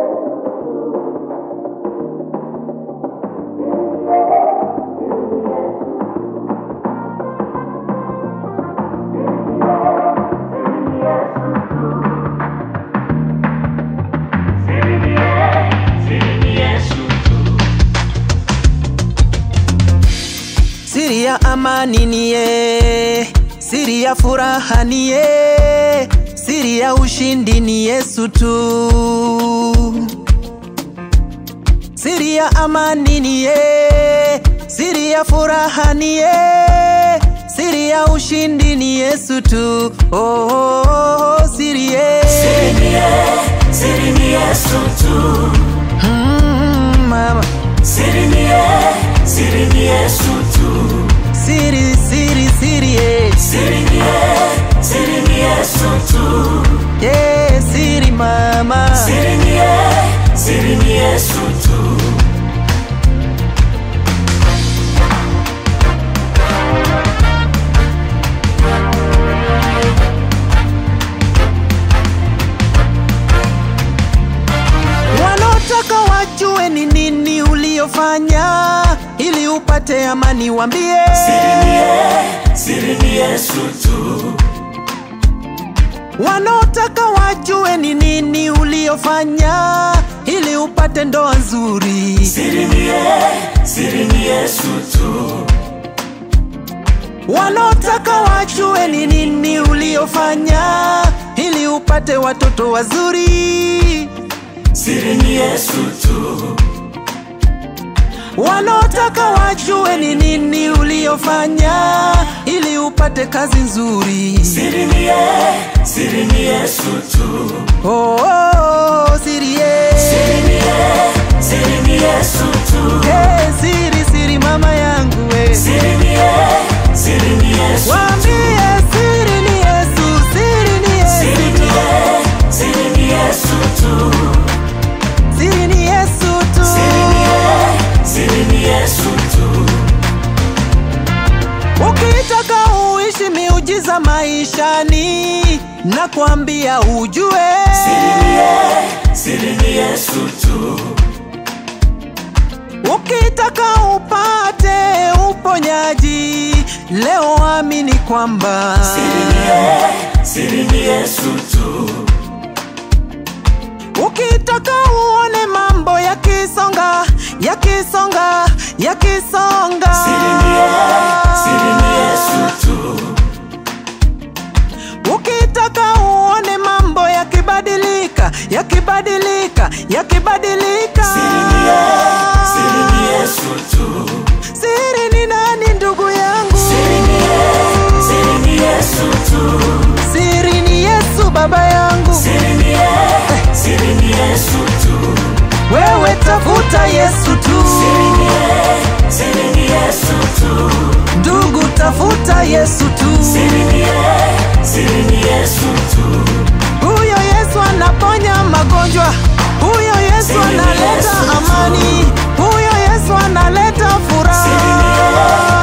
Siri ya amani niye, siri ya furaha niye, siri ya ushindi ni Yesu tu. Siri ya amani niye, siri ya furaha niye, siri ya ushindi ni Yesu tu. Oh, oh, oh, siri ye. Siri ni ye, siri ni Yesu tu. Mm, mama. Siri ni ye, siri ni Yesu tu. Siri, siri, siri ye. Siri ni ye, siri ni Yesu tu. Yeah, siri mama. Siri ni ye, siri ni Yesu tu. Wanaotaka wajue ni nini uliofanya ili upate amani, wambie Siri ni ye, siri ni Yesu tu. wanaotaka wajue ni nini uliofanya ili upate ndoa nzuri. Siri ni ye, siri ni Yesu tu. Wanaotaka wajue ni nini uliofanya ili upate watoto wazuri. Siri ni Yesu tu. Wanaotaka wajue ni nini uliofanya ili upate kazi nzuri. Siri ni ye, siri ni Yesu tu. Oh, oh, oh, siri ye. Siri ni ye, siri ni Yesu tu. Hey, siri siri mama yangu we. Siri ni ye, siri ni Yesu Wambie siri ni Yesu, siri ni Siri Yesu. ni ye, siri ni Yesu tu. Siri ni Yesu tu. Siri ni ye, siri ni Yesu tu. Ukitaka uishi miujiza maishani, nakwambia ujue. Siri ni ye, siri ni Yesu tu. Ukitaka upate uponyaji, leo amini kwamba Siri ni ye, siri ni Yesu tu. Ukitaka uone mambo yakisonga, yakisonga, yakisonga. Siri ni ye, siri ni Yesu tu. Ukitaka uone mambo yakibadilika, yakibadilika, yakibadilika. Siri ni ye, siri ni Yesu tu. Siri ni nani ndugu yangu? Siri ni ye, siri ni Yesu tu. Siri ni Yesu baba yangu. Siri ni ye, siri ni Yesu tu. Wewe tafuta Yesu tu. Siri ni ye, siri ni Yesu tu. Ndugu tafuta Yesu tu. Siri ni ye, siri ni Yesu tu. Huyo Yesu anaponya magonjwa, huyo Yesu Siri ni analeta Yesu tu. amani, huyo Yesu analeta Siri ni furaha. ye,